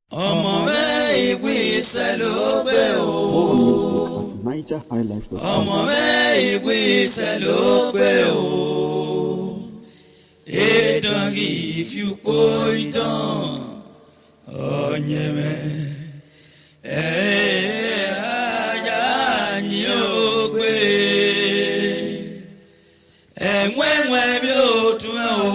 ọmọ mẹ́ ìgbésẹ̀ ló gbé o. More music at NigerHighlife.com. ọmọ mẹ́ ìgbésẹ̀ ló gbé o. ìdánwì ìfipò ìdán ọ̀nyẹ̀mẹ̀ ẹ̀ ajá ni ó gbé. ẹ̀wẹ̀wẹ̀ bí ó tún ẹ̀ o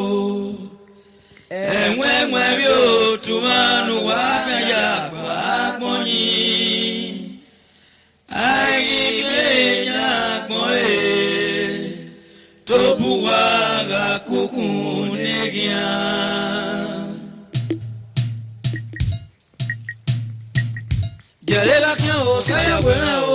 ẹ̀wẹ̀wẹ̀ bí ó tún máa nù wá fẹ̀yà gbà gbọ́nyìn. ayílé nyàgbọ́n ẹ̀ tó bu wá ra kúkún nígbìá. jẹ̀rẹ̀ la kí o sáyàwó mẹ́ o.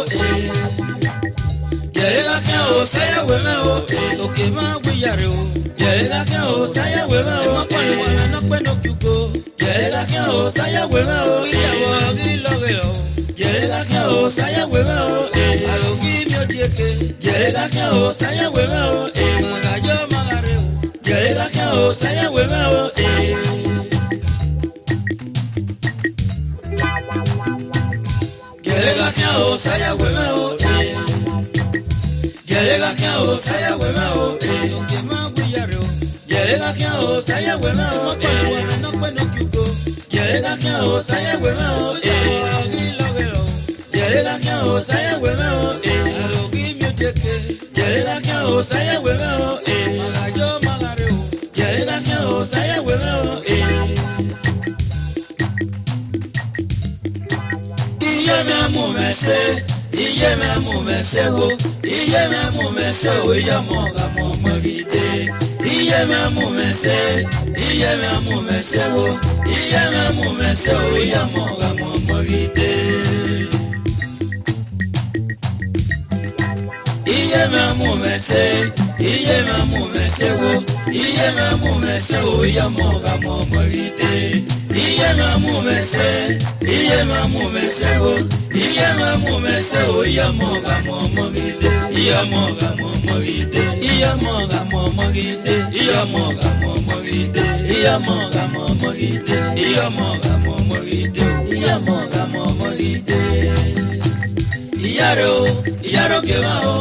jẹ̀rẹ̀ la kí o sáyàwó mẹ́ o. òkè máa gbìyàrá o. jẹ̀rẹ̀ la kí o sáyàwó mẹ́ o. ọmọ kọ́ni wà lánàá pẹ́ ní kíkó. jẹ̀rẹ̀ la kí o sáyàwó mẹ́ o. ìyàwó rí lọ́rẹ̀ lọ. jẹ̀rẹ̀ la kí o sáyàwó mẹ́ o. àlòkí mi ò díẹ̀ ké. jẹ̀rẹ̀ la kí o sáyàwó mẹ́ o. màgàjọ́ màgàrẹ́ o. jẹ̀rẹ̀ la kí o sáyàwó mẹ́ o. Gẹ̀rẹ́ la kí o sáyà wẹ̀mẹ̀ o. Gẹ̀rẹ́ la kí o sáyà wẹ̀mẹ̀ o. Òkè máa gbìyà rẹ̀ o. Gẹ̀rẹ́ la kí o sáyà wẹ̀mẹ̀ o. Ọmọ pẹ̀lú ọ̀rẹ́ náà pẹ̀ náà kíkó. Gẹ̀rẹ́ la kí o sáyà wẹ̀mẹ̀ o. Ọ̀gí lọ́gẹ̀ lọ. Gẹ̀rẹ́ la kí o sáyà wẹ̀mẹ̀ o. Àlòkí mi ò jẹ́kẹ̀. Gẹ̀rẹ́ la kí o sáyà wẹ̀mẹ̀ o. Màgàjọ́ màgàrẹ̀ o. Gẹ̀rẹ́ la kí o sáyà wẹ̀mẹ̀ o. iye mẹ mú mẹ ṣe iye mẹ mú mẹ ṣe wo iye mẹ mú mẹ ṣe o iye mọ ka mọ mọ gidi iye mẹ mú mẹ ṣe iye mẹ mú mẹ ṣe wo iye mẹ mú mẹ ṣe o iye mọ ka mọ mọ gidi. iye mẹ mú mẹ ṣe iye mẹ mú mẹ ṣe wo iye mẹ mú mẹ ṣe o iye mọ ka mọ mọ gidi iye mẹ mú mẹ ṣe iye mẹ mú mẹ ṣe wo iye mẹ mú mẹ ṣe o iye mọ ka mọ mọ gidi iye mọ ka mọ mọ gidi iye mọ ka mọ mọ gidi iye mọ ka mọ mọ gidi iye mọ ka mọ mọ gidi iye mọ ka mọ mọ gidi iye mọ ka mọ mọ gidi iyaro iyaro que va o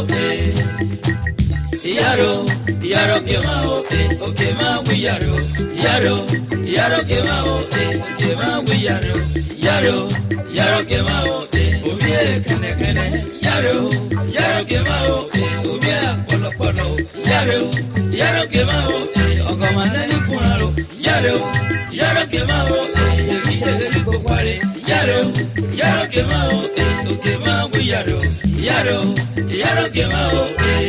iyaro iyaro que va o o que ma iyaro iyaro iyaro que va o o que ma iyaro iyaro iyaro que va o o bien kene kene iyaro iyaro que va o o bien polo polo iyaro iyaro que va o o como nani punaro iyaro iyaro que va o de vite de ko kwale iyaro iyaro que va o o que ma iyaro iyaro iyaro que va o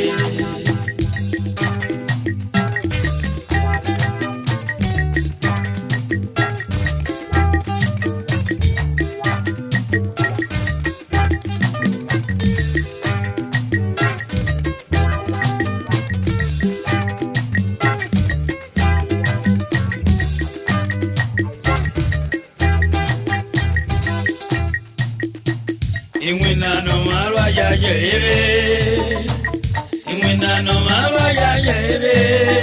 ìwìnànà máa lọ ayáyẹ eré ìwìnànà máa lọ ayáyẹ eré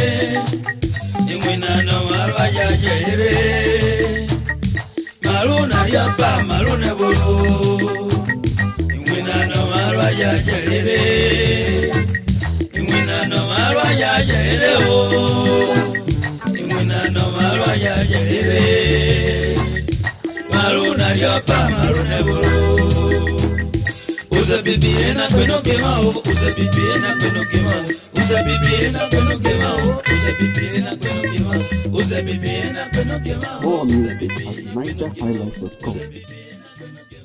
ìwìnànà máa lọ ayáyẹ eré màlúù nàríà fà màlúù nẹbọlọ ìwìnànà máa lọ ayáyẹ eré ìwìnànà máa lọ ayáyẹ eré o ìwìnànà máa lọ ayáyẹ eré màlúù nàríà fà màlúù nẹbọlọ. Usa bibi ena kweno kema o, usa bibi ena kweno kema o, usa bibi ena kweno kema o, usa bibi ena kweno kema o, usa bibi ena kweno kema o. More usa music bibi at ena kweno kema o, NigerHighlife.com. usa bibi ena kweno kema o.